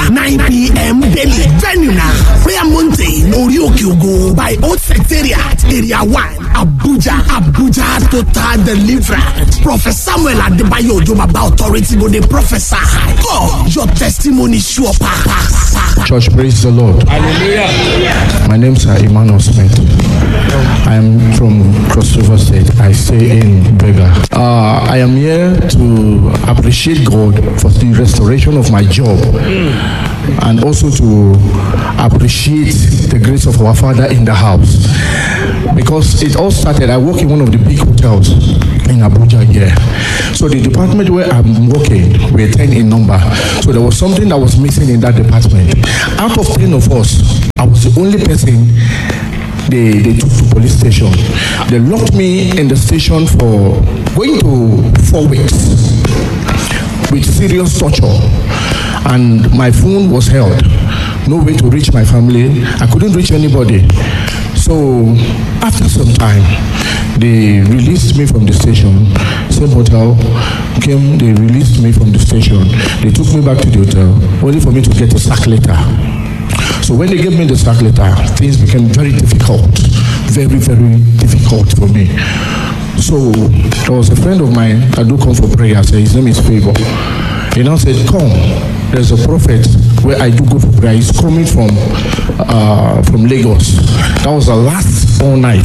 nine pm daily venue na prayer mountain orí òkè ògo by old secretariat area one abuja abuja total deliverance prophet samuel adebayo ojo baba authority go dey prophesy god your testimony sure pass. Church, praise the Lord. Hallelujah. My name is Emmanuel Smith. I am from Cross River State. I stay in Vega. Uh, I am here to appreciate God for the restoration of my job and also to appreciate the grace of our Father in the house. Because it all started, I work in one of the big hotels in Abuja here. So the department where I'm working, we're 10 in number. So there was something that was missing in that department. Out of 10 of us, I was the only person they, they took to police station. They locked me in the station for going to four weeks with serious torture. And my phone was held. No way to reach my family. I couldn't reach anybody. So after some time, they released me from the station. Same hotel came, they released me from the station. They took me back to the hotel, only for me to get a sack letter. So when they gave me the sack letter, things became very difficult, very, very difficult for me. So there was a friend of mine that do come for prayer. Say his name is Favor. He now said, "Come, there's a prophet where I do go for prayer. He's coming from uh, from Lagos. That was the last all night.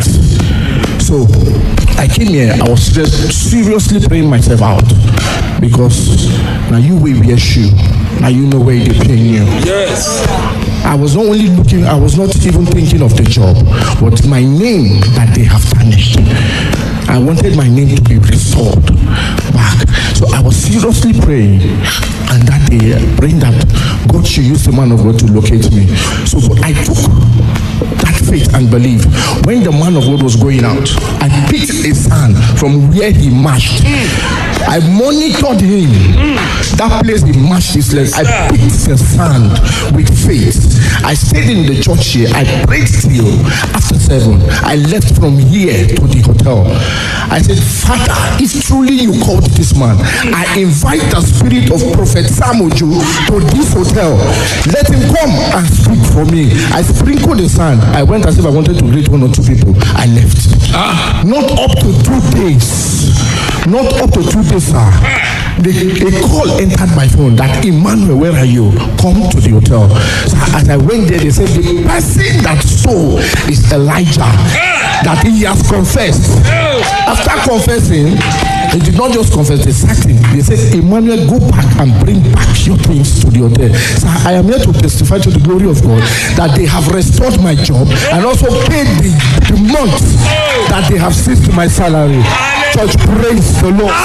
So I came here. I was just seriously praying myself out because now you will wear shoe. Now you know where they paying you. Yes. I was not only looking, I was not even thinking of the job, but my name that they have tarnished. I wanted my name to be restored back. So I was seriously praying, and that day, praying that God should use the man of God to locate me. So I took that faith and belief. When the man of God was going out, I picked a sand from where he marched. I monitored him. That place he marched his legs. I picked the sand with faith. I stayed in the church here. I prayed till after seven. I left from here to the hotel. I said, Father, if truly you called this man, I invite the spirit of Prophet Samuel to this hotel. Let him come and speak for me. I sprinkled the sand. I went as if I wanted to greet one or two people. I left. Not up to two days. Not up to two days, sir. The, a call entered my phone that Emmanuel, where are you? Come to the hotel. So as I went there, they said the person that stole is Elijah. That he has confessed. After confessing, he did not just confess, they sacked him. They said, Emmanuel, go back and bring back your things to the hotel. So I am here to testify to the glory of God that they have restored my job and also paid the, the month that they have seized my salary. Church, praise the Lord.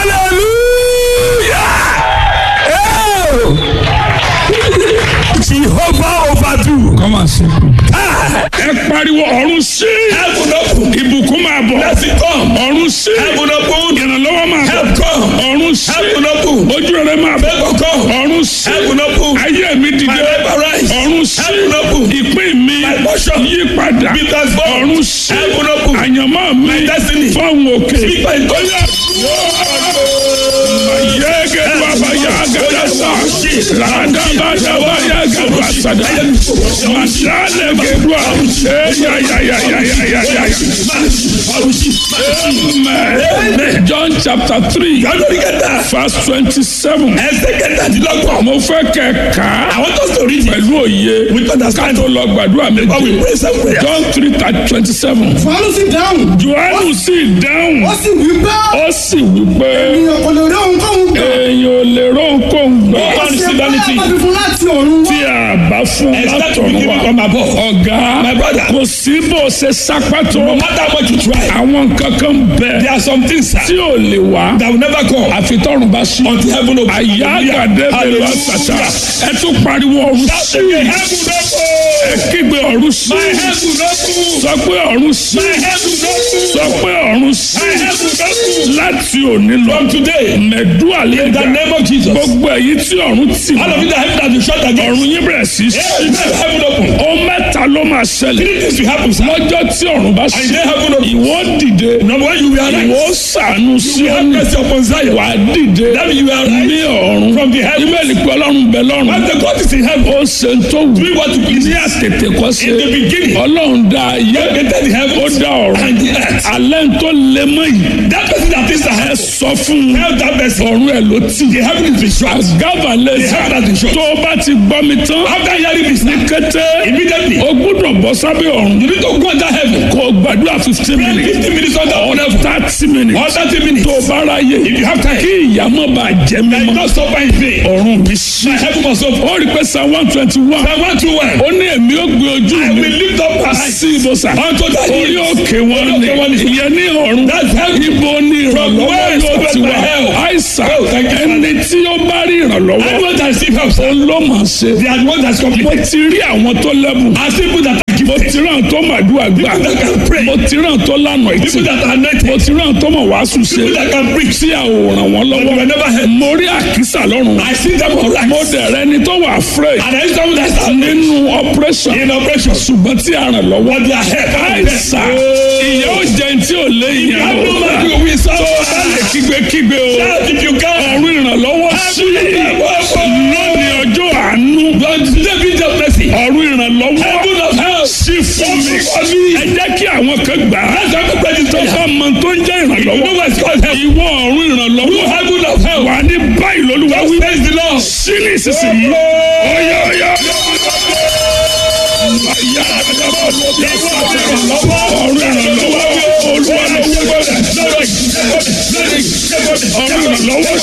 Jehovah overdo. Come and see. Ẹ pariwo ọ̀run sí. Ìbùkún máa bọ̀. Ọ̀run sí. Ìrànlọ́wọ́ máa bọ̀. Ọ̀run sí. Ojú rere máa bọ̀. Ọ̀run sí. Ayé mi dìde. Ọ̀run sí. Ìpín mi yí padà. Ọ̀run sí. Àyànmọ́ mi fọ́hùn òkè. Mayege baba yaga yasa. Lada bada baya gaba sada. Masale gedwa. Ya ya ya ya ya ya ya ya. Amen. John chapter three. Verse twenty-seven. Mo fẹ́ kẹ́ ká. Pẹ̀lú òye. Ká tó lọ gbàdúrà méje. John three twenty-seven. Fàánù sì dáhùn. Jòhánù sì dáhùn. Ó sì wí pé Ó sì wí pé ènìyàn kò lè rí ohunkóhun gbà. èèyàn ò lè ró nǹkan gbọ́. Ṣé báyà pàdé fún láti ọ̀run tí wá? a bá fún látọ̀run wa ọ̀gá kò sí bó ṣe sápá tó àwọn nǹkan kan bẹ̀ tí ò lè wá àfi tọ́run bá sí àyà àgàdé bẹ̀rẹ̀ àtàtà ẹ tún pariwo ọ̀run sí ẹ kígbe ọ̀run sí sọ pé ọ̀run sí sọ pé ọ̀run sí láti òní lọ mẹ̀dúà lẹ́gà gbogbo èyí tí tí ọ̀run tì All of mọ́ you that heaven has been shut against. ọ̀run yín bẹ̀rẹ̀ sí í Yes, ṣí. heaven open. ó mẹ́ta ló máa ṣẹlẹ̀ Three things will happen, sir. lọ́jọ́ tí ọ̀run bá ṣí And then heaven open. ìwọ dìde Number one, you will arise. ìwọ sànù sí You will have ọ̀nà mercy upon Zion. wà á dìde That means you will arise ní ọ̀run from the heavens. ibẹ̀ ni pé ọlọ́run bẹ lọ́run As the God is in heaven, ó ṣe ń tó wù do what you please. ní àtètè kọ́ ṣe In the beginning, ọlọ́run dá ayé God created the ó heavens dá ọ̀run and the earth. alẹ́ ń tó lé mọ́ yìí That person that is the ẹ heaven, sọ fún un tell that person, ọ̀run ẹ̀ ló tì the heaven is been shut. gábà The lẹ́sà heaven has been shut. tó o bá ti gbọ́ mi tán After hearing this, ní kété immediately, o gbúdọ̀ bọ́ sábẹ́ ọ̀run you need to go under heaven. kó o gbàdúrà fifteen Pray minutes 15 minutes under one heaven. thirty minutes Or 30 minutes. tó o bá ráyè If you have time. kí ìyá má bàa jẹ I mímọ́ not suffer in vain. ọ̀run mi sí. My heaven must open. ó rí pé psalm one twenty one Psalm 121. ó ní èmi ó gbé ojú I mi will lift up my eyes sí ibùsà unto the orí hills. òkè wọn Orí òkè wọn ni ni. ìyẹn ní ọ̀run That's heaven. ibo ní ìrànlọ́wọ́ where yóò is ti my wá help? àìsàn Oh, thank you, ẹni tí ó bá rí ìrànlọ́wọ́ Anyone that receive help, sir, òun ló mọ̀ ṣe they are the ones that's mo completed. ti rí àwọn tó lẹ́bùn As people that are mo gifted, ti rán tó màdúrà gbà People that can pray. mo ti rán tó lànà ìtì people that are mo anointed, ti rán tó mọ̀ wàásù ṣe people that can preach. tí a ò ràn wọ́n But you lọ́wọ́ were never helped. mo rí àkísà lọ́rùn I see them all mo right. dẹ̀rẹ̀ ẹni tó wà afraid And I see someone that's afraid. nínú operation in operation. ṣùgbọ́n tí a ràn lọ́wọ́ But they are helped. àìsà ìyá ò jẹ́ tí ò lé You ìyá have ò no man to win. So, bá lè kígbe-kígbe o shout if you can. ọ̀run ìrànlọ́wọ́ sí lónìí ọjọ́ àánú David of mercy. ọ̀run ìrànlọ́wọ́ Heaven of help. sí fún mi ẹ jẹ́ kí àwọn kan gbà á That's how to pray this tó prayer. bá mọ tó ń jẹ́ You know ìrànlọ́wọ́ what it's called help. ìwọ ọ̀run ìrànlọ́wọ́ Heaven of help. wà ní báyìí lólúwa wí Praise the Lord. sí ní ìsinsìnyí ọ̀yà ọ̀yà ọ̀run ìrànlọ́wọ́ olúwa lọ́wọ́ ọ̀run ìrànlọ́wọ́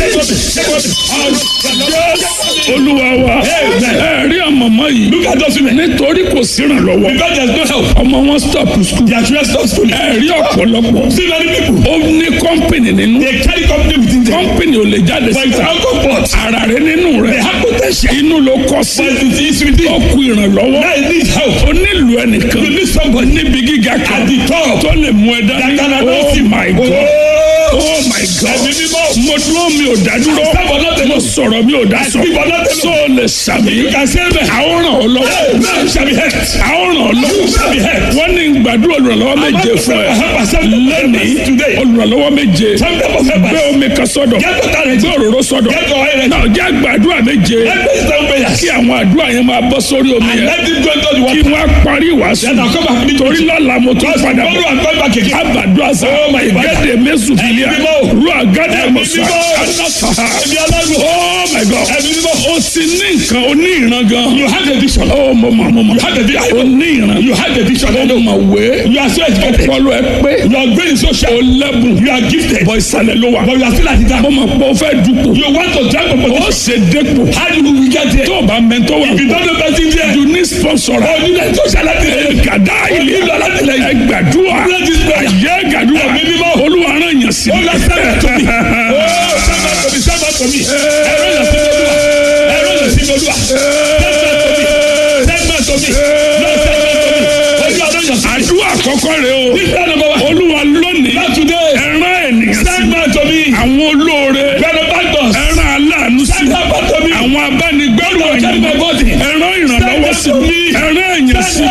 sí olúwa wa ẹ rí àmọ̀mọ́ yìí Look at those women. nítorí kò sí ìrànlọ́wọ́ Because there's no help. ọmọ wọn stop school Their children stop school. ẹ rí ọ̀pọ̀lọpọ̀ See many people. ó ní kọ́ńpìnì nínú They carry company within them. kọ́ńpìnì ò lè jáde But it's síta alcohol pot. ara rẹ nínú rẹ They have potential. inú ló kọ sí But it is within. ó kú ìrànlọ́wọ́ Now it needs help. ó nílò ẹnìkan You need somebody. níbi gíga kan At the top. tó lè mú ẹ That dání can announce oh him. my god Oh. oh my god Ẹ̀mí mímọ́. mo dúró mi ò dá dúró I stand for nothing. mo sọ̀rọ̀ mi ò dá sọ speak for nothing. so lè sàmì You can say amen. àwọn ràn ọ́ lọ́wọ́ Amen shall be helped. àwọn ràn ọ́ lọ́wọ́ shall be helped. wọ́n ní gbàdúrà olùrànlọ́wọ́ méje fún ẹ Help us. Help us. lẹ́nìí Today. olùrànlọ́wọ́ méje Some people help gbé us. omi kan sọ́dọ̀ Get water ready. gbé òróró sọ́dọ̀ Get your oil ready. náà jẹ́ gbàdúrà méje Let me stand prayers. kí àwọn àdúrà yẹn máa bọ́ sórí omi And yẹn let it go into the kí water. wọ́n á parí ìwàásù Then I'll come back with torí lọ́la mo tún padà Tomorrow bọ̀ I'm going back again. abàdúrà sá Oh my God. gẹ́gẹ́ mẹ́sùn fìlíà Ẹ̀mí mímọ́. ru àgádà Ẹ̀mí mọ̀sá mímọ́. anáfàá Ẹ̀mí alágbó. oh my god Ẹ̀mí mímọ́. o ti ní nǹkan o ní ìran gan You have a vision. oh mo mọ̀ mo mọ̀ You have a vision. o ní ìran You have a vision. o mọ̀ wé You are so educated. ọpọlọ ẹ pé Your brain is so o sharp. lẹ́bùn You are gifted. bọ̀ ìsàlẹ̀ ló wà But you are still at the mo top. mọ̀ pé o fẹ́ dupò You want to drive a o position. ṣe dépò How do we get there? tó o bá mẹ́tọ́ wà If you don't know person there, you ní sponsor oh, you need to share that thing. gàdá ilé ẹ gbàdúrà ayé gàdúrà Ẹ̀mí mímọ́. olúwa rán yàn sí Oh, Lord, send that to me. Oh, send that to me. Send that to me. Ẹ̀rọ yàn sí mi olúwa. Ẹ̀rọ yàn sí mi olúwa. Send that to me. Send that to me. Lord, send that to me. Olúwa rán yàn sí mi. àdúrà àkọ́kọ́ rẹ o This is number one. olúwa lónìí Not today. ẹran ènìyàn sí Send that to me. àwọn olóore Benefactors. ẹran aláàánú sí Send that back to me. àwọn abánigbẹ́rù Lord, carry my ẹ̀yìn body. ẹran ìrànlọ́wọ́ sí mi ẹran èèyàn sí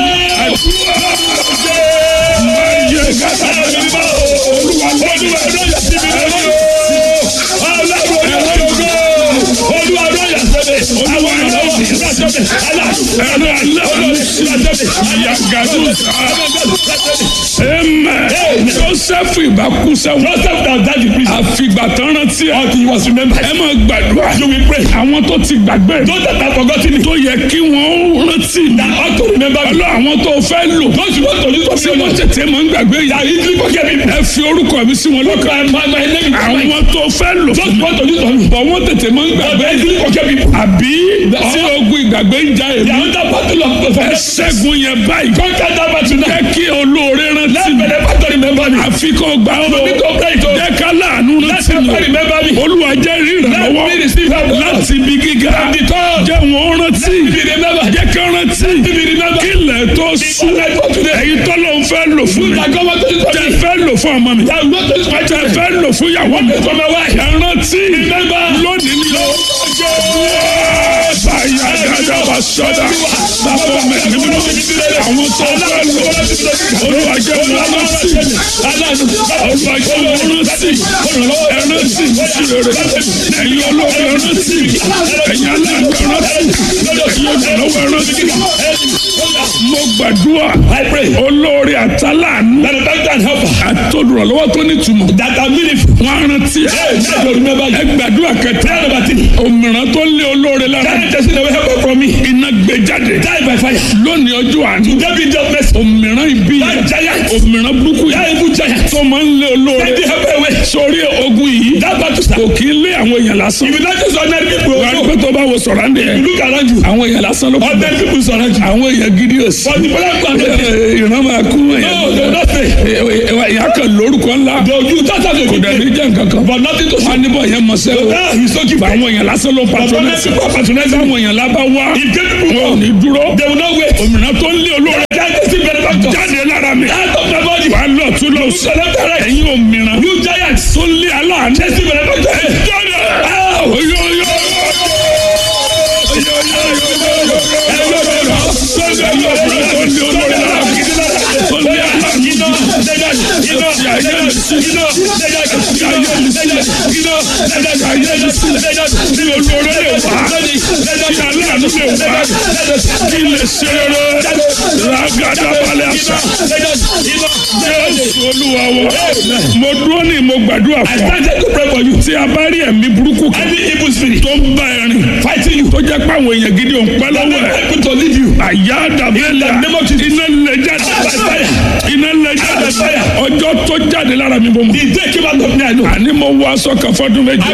ayé gàdá olúwa lónìí ẹran aláàánú sí yàgàdù ẹmẹ joseph ìbákú sẹ́wọ̀n àfìgbà tán rántí ẹ ẹ máa gbàdúrà àwọn tó ti gbàgbé tó yẹ kí wọ́n rántí mi ọlọ́ àwọn tó fẹ́ lò tí wọ́n tètè máa ń gbàgbé yìí ẹ fi orúkọ mi sí wọn lọ́kàn àwọn tó fẹ́ lò fún mi bọ̀ wọ́n tètè máa ń gbàgbé àbí tí ogun ìgbàgbé ń já èmi ẹ ṣẹ́gun yẹn báyìí jẹ́ kí olóore rántí mi àfi kò gbà ó jẹ́ ká láàánú rántí mi olúwa jẹ́ ìrànlọ́wọ́ láti ibi gíga jẹ́ wọn rántí jẹ́ ká rántí kílẹ̀ tó sùn èyí tó ló ń fẹ́ lò fún mi tẹ fẹ́ lò fún ọmọ mi tẹ fẹ́ lò fún ìyàwó mi ẹ rántí lónìí ni ó sọ́dà bàbá ọmọ ẹ̀mí mímọ́ àwọn tó fẹ́ lọ olúwa jẹ́ wọn rántí olúwa jẹ́ wọn rántí ẹrántí sí rere ẹ̀yin olóògbé rántí ẹ̀yin aláàánú rántí ẹ̀yin olùrànlọ́wọ́ rántí mo gbàdúrà olórí àtàlánú àtolùrànlọ́wọ́ tó nítumọ̀ wọn á rántí ẹ gbàdúrà kẹtẹ òmìrán tó lé olóore lára iná gbé jáde lónìí ọjọ́ àná òmìrán ibi òmìrán burúkú yìí tó máa ń lé olóore sórí ogun yìí kò kí ń lé àwọn èèyàn lásán wà á pẹ́ tó bá wo sọ̀rọ̀ àndé àwọn èèyàn lásán ló kú àwọn èèyàn gidi ò sí ìran máa kú èèyàn ìyá kan lórúkọ ńlá kò dàbí jẹ́ nǹkan kan wọ́n á níbọ̀ yẹn mọ̀ sẹ́wọ́ àwọn èèyàn lásán ló patronẹ́sì patronẹ́sì àwọn èèyàn lábá wá wọn ò ní dúró òmìnira tó ń lé olóore jáde lára mi wà á lọ tún lọ sí ẹ̀yin òmìnira tó ń lé aláàánú jáde oyoyo olúwa wọ mo dúró ní mo gbàdúrà fún ọ tí a bá rí ẹ̀mí burúkú kan tó ń bá ẹ rìn tó jẹ́ pé àwọn èèyàn gidi ò ń pẹ́ lọ́wọ́ ẹ̀ àyà dàbẹ́lẹ̀ iná lè jáde iná lè jáde ọjọ́ tó jáde lára mi bọ́ mọ́ àní mo wọ aṣọ kan fọdún méje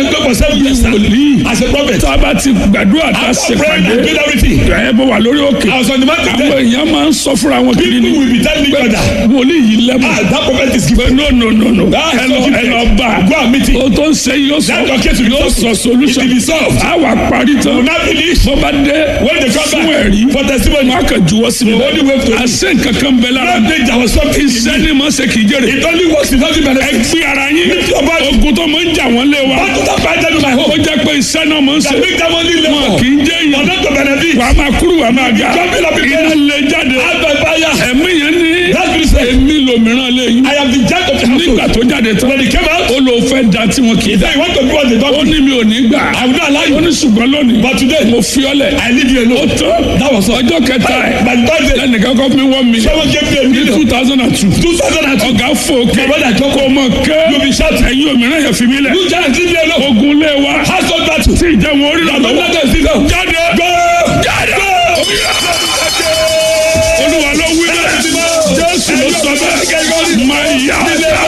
wòlíì tá a bá ti gbàdúrà tá a ṣe pàdé ẹ bọ wà lórí òkè àwọn èèyàn máa ń sọ fúnra wọn kiri ni wòlíì yìí lẹ́mọ̀ pé no no no no ẹ lọ ẹ lọ bá o tó ń ṣe yóò sọ yóò sọ solution a wà parí tán bó bá dé fún ẹ̀rí wọn a kàn juwọ́ sí mi a ṣe nǹkan kan bẹ lára mi iṣẹ́ ni mo ṣe kì í jèrè ẹ gbé ara yín ogun tó máa ń jà wọ́n lé wa ó jẹ́ pé iṣẹ́ náà máa ń ṣe wọn kì í jẹ́ yìí wàá máa kúrú wàá máa ga iná lè jáde ẹ̀mí yẹn ní èmi lòmíràn lè yín nígbà tó jáde tán ó lọ fẹ́ da tí wọn kì í da ó ní mi ò ní gbà ó ní ṣùgbọ́n lónìí mo fi ọ́ lẹ̀ ó tán ọjọ́ kẹta ẹ̀ lẹ́nìkan kọ́ mi wọ́n mi ní two thousand and two ọ̀gá fò ké kó mọ̀ ké ẹ̀yin òmíràn yẹn fi mí lẹ̀ ogun lé wa tí ìjẹun orí rà lọ́wọ́ jáde jáde olúwa ló wí bẹ́ẹ̀ jésù ló sọ bẹ́ẹ̀ máa yá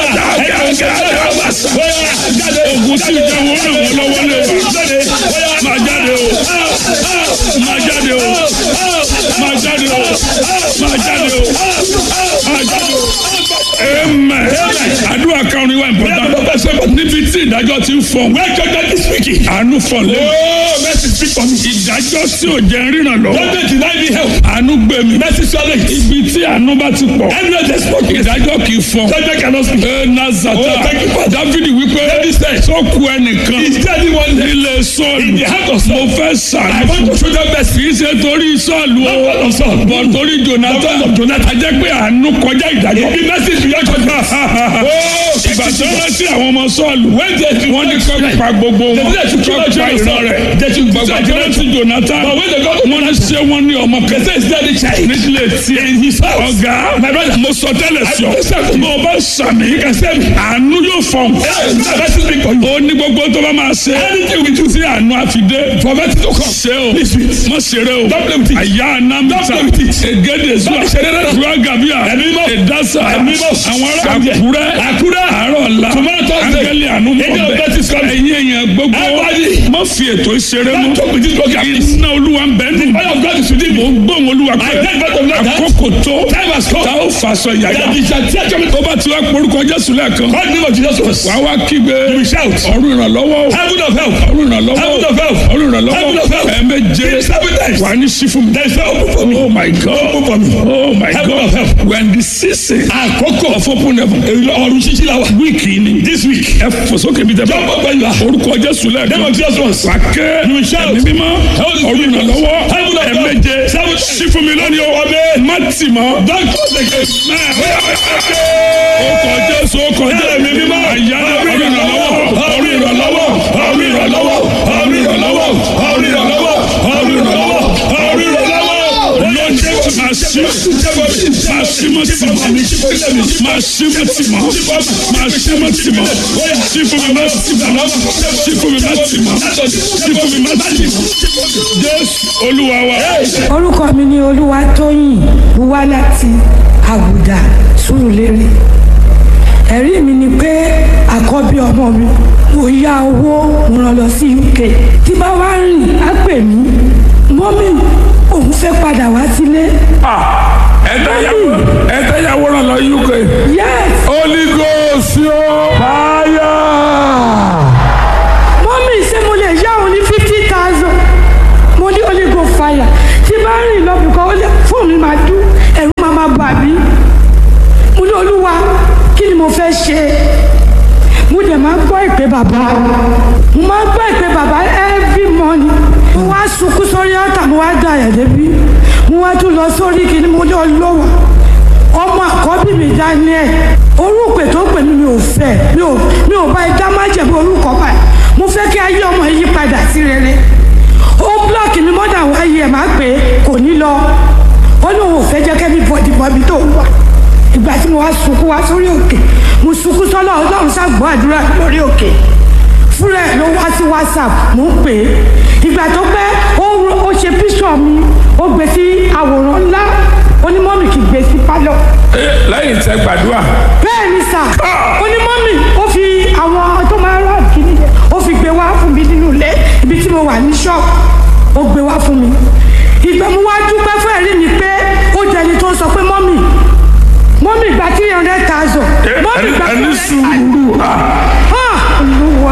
ogun tí ìjẹun orí ràn wọ́n lọ́wọ́ lé wa máa jáde o máa jáde o máa jáde o máa jáde o máa jáde o amen àdúrà kan ni wà important níbi tí ìdájọ́ ti ń fọ àánú fọ lé ìdájọ́ tí ò jẹ́ ríran lọ àánú gbé mi ibi tí àánú bá ti pọ̀ ìdájọ́ kì í fọ ẹ nazata dávidi wípé tó ku ẹnìkan nílé sọ́ọ̀lù mo fẹ́ sàánú kì í ṣe torí sọ́ọ̀lù o bọ̀ torí jonathan ajẹ́ pé àánú kọjá ìdájọ́ ìgbà tó rántí àwọn ọmọ sọ́ọ̀lù wọ́n ní kọ́ pa gbogbo wọn kọ́ pa ìran rẹ̀ gbàgbà tó rántí jonathan wọ́n ní ṣé wọ́n ní ọmọ kẹsẹ̀ nílé tiẹ̀ ọ̀gá mo sọ tẹ́lẹ̀ sí ọ mo bá sàmì àánú yóò fọ̀n ó ní gbogbo tó bá máa ṣe tí àánú àfidé ṣe o mọ ṣeré o àyà anamita egede zuwa ruwa gabia edasa àwọn ará àkúrẹ́ àárọ̀ la angẹ́lì àánú mọ̀ bẹ́ẹ̀ ẹ̀yin èèyàn gbogbo mọ̀ fi ètò ìṣeré mú iná olúwa ń bẹ́ẹ̀ nù mọ̀ ń gbóhùn olúwa pé àkókò tó tá ó fàṣọ yàyà tó bá ti wá porúkọ jésù lẹ́ẹ̀kan wà á wá kígbe ọ̀run ìrànlọ́wọ́ ọ̀run ìrànlọ́wọ́ ọ̀run ìrànlọ́wọ́ ẹ̀ẹ́mẹ́jẹ wà á ní sí fún mi oh my god oh my god when the season àkókò of open heaven ọ̀run ṣíṣí la wà wíìkì ni this week ẹ fòsókè mi tẹ bá orúkọ jésù lẹ́ẹ̀kan wà á kẹ́ ẹ̀mí mímọ́ ọ̀run ìrànlọ́wọ́ ẹ̀mí sí fún mi lónìí o má tì mọ́ ó kọ jésù ó kọ jésù mi mímọ́ àyà orí ìrànlọ́wọ́ orí ìrànlọ́wọ́ orí ìrànlọ́wọ́ orí ìrànlọ́wọ́ orí ìrànlọ́wọ́ orí ìrànlọ́wọ́ orí ìrànlọ́wọ́ lọ́jọ́ máa ṣí máa ṣí mọ́ tì mọ́ máa ṣí mọ́ tì mọ́ máa ṣí mọ́ tì mọ́ ṣí fún mi má tì mọ́ ṣí fún mi má tì mọ́ ṣí fún mi má tì mọ́ jésù olúwa wa. orúkọ mi ni olúwatóyìn wá láti àgùdà sùúrùlérè ẹ̀rí mi ni pé àkọ́bí ọmọ mi mo yá owó mo rán lọ sí uk tí bá wá rìn á pè mí mọ́mí òun fẹ́ padà wá sílé ẹ̀ẹ́dá yàwó ràn lọ uk. yes holy ghost yóò fire. mọ́mí ṣé mo lè yá òun ní fifty thousand mo ní holy go fire tí bá rìn lọ bìkan ó lè fóònù mi máa dún ẹ̀rù máa máa bà mí mo ní olúwa kí ni mo fẹ́ ṣe mo dẹ̀ máa ń gbọ́ ìpè bàbá mo máa ń gbọ́ ìpè bàbá every morning mo wá sunkún sórí ọ̀tà mo wá dà ẹ̀ débi mo wá tún lọ sórí kìíní mo ní olówó ọmọ àkọ́bí mi daniel orúkọ tó pè mí mi ò fẹ́ mi ò mi ò bá ẹ dá májèmí orúkọ báyìí mo fẹ́ kí ayé ọmọ yìí padà sí rere ó blọọkì mi mọ́dà wáyé ẹ̀ máa pè é kò ní lọ ó lóun ò fẹ́ jẹ́ kẹ́mi bọ̀dì bọ̀bí tó wà ìgbà tí mo wá sunkún wá sórí òkè mo sunkún sọ́lọ́ ọlọ́run ṣàgbọ́ àdúrà lórí òkè fúnra ẹ̀ ló wá sí whatsapp mo ń pè é ìgbà tó pẹ́ ó ro- ó ṣe píṣọ̀ mi ó gbé sí àwòrán ńlá onímọ̀mì kì í gbé sí pálọ̀ lẹ́yìn tẹ gbàdúrà. bẹ́ẹ̀ ni sà onímọ̀mì ó fi àwọn tó máa ń rà kíní yẹn ó fi gbé wá fún mi nínú ilé ibi tí mo wà ní ṣọ́ọ̀bù ó gbé wá fún mi ìgbà mo wá dúpẹ́ fún ẹ̀rí mi pé ó jẹni tó sọ pé mọ́mì mọ́mì gba three hundred thousand mọ́mì gba ẹni sùúrù ah, ah olúwa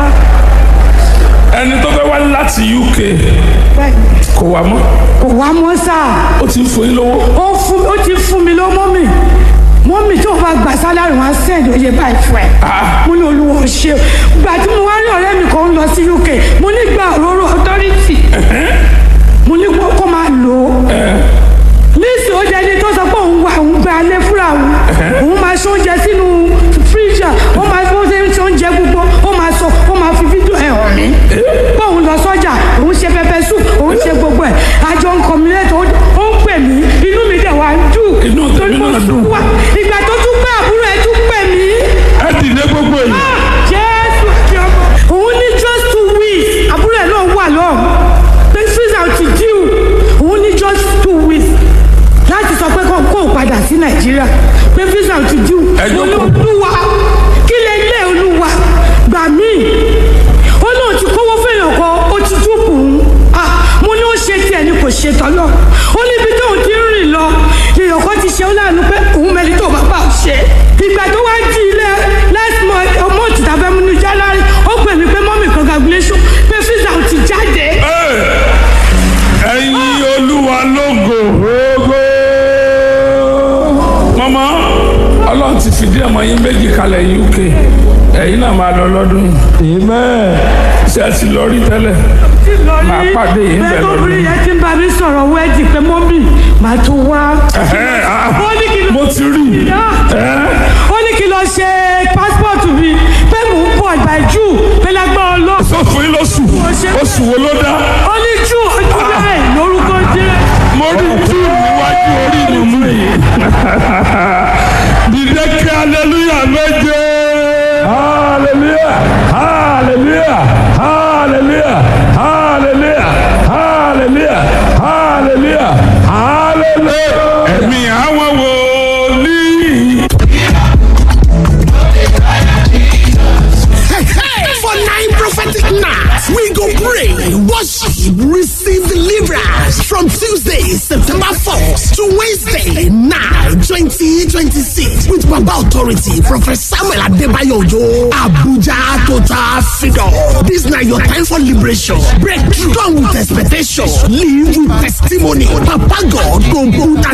ẹni tó fẹ́ wá láti uk bẹ́ẹ̀ kò wá mọ́ kò wá mọ́ sáà ó ti ń fún yín lówó. ó fún ó ti fún mi lọ mọ́mì mọ́mì tó bá gbà sálárì wọn á sẹ́ẹ̀dì oye báyìí fún ẹ mo ní olúwo ṣe o gbà tí mo wá rí ọ̀rẹ́ mi kan ń lọ sí uk mo ní gba òróró authority mo ní kó kó máa lò ó níìsì ó jẹ́ ẹni tó sọ pé òun wà òun gba alẹ́ fúnra òun òun máa ṣe oúnjẹ sínú fíríjà ó máa fi oúnjẹ ṣe oúnjẹ gbogbo ó máa sọ ó máa fi fídíò ẹ̀ hàn mí pé òun lọ sọ́jà òun ṣe pẹpẹ soup òun ṣe gbogbo ẹ̀ àjọ nǹkan mi lẹ́tọ̀ ó ń pè mí inú mi dẹ̀ wá ń dùn Inú tèmi torí mo náà dùn. sùn wá ìgbà tó tún pé àbúrò ẹ̀ tún pè mí ẹ dìde gbogbo yìí. jésù àti ọmọ òun ní just two weeks àbúrò ẹ̀ náà wà lọ́hùn pé susan ti díù òun ní just two weeks láti sọ pé kó kó o padà sí nàìjíríà pé visa ti díù Ẹ jókòó. olúwa kí lè lé olúwa gbà mí ó lóun ti kówó fẹ́yàn kan ó ti dúpọ̀ òun ah mo ní ó ṣe tiẹ̀ ni kò ṣe tọ́lọ́ ó níbi tóun ti ń rìn lọ èèyàn kan ti ṣe ó láàánú pé òun mẹ́ni tó bá bá ò ṣe ìgbà tó wá di ilé last month ọmọ òtítà fẹ́ mú ní january ó pè mí pé mọ́mì congratulation pé visa ò ti jáde. ẹyin olúwa lógo ogo. mọ́mọ́ ọlọ́run ti fìdí ọmọ yín méjì kalẹ̀ uk ẹ̀yin náà máa lọ lọ́dún yìí. ṣé ẹ ti lọ rí tẹ́lẹ̀. Màá pàdé yín bẹ̀ bẹ́ẹ̀ lọ́dún. lóbìnrin yẹn ti ń bá mi sọ̀rọ̀ wẹ́ẹ̀dì pé mọ́mì màá tún wá. Ẹ̀hẹ́, ah, ó ní kí ló mo ti rí i. Ẹ́, ó ní kí lọ ṣe pásítọ̀tù mi pé mò ń bọ̀ ìgbà jù pé lágbára ọlọ́run. sọ fún yín lóṣù oṣù wo ló dá. ó ní jù ojú bẹ́ẹ̀ lórúkọ jẹ́. mo rí jù níwájú orí mi mú yìí. dìde kí aleluya méje. hallelujah hallelujah hallelujah hallelujah hallelujah hallelujah hallelujah. ẹ̀mí àwọn wòlíì. For nine prophetic nights, we go pray, worship, receive deliverance from Tuesday, September 4th to Wednesday, 9, 2026 with Baba Authority, Prophet Samuel Adebayo Ojo, Abuja Total Figure. This now your time for liberation. Breakthrough. Come with expectation. Live with testimony. Papa God go put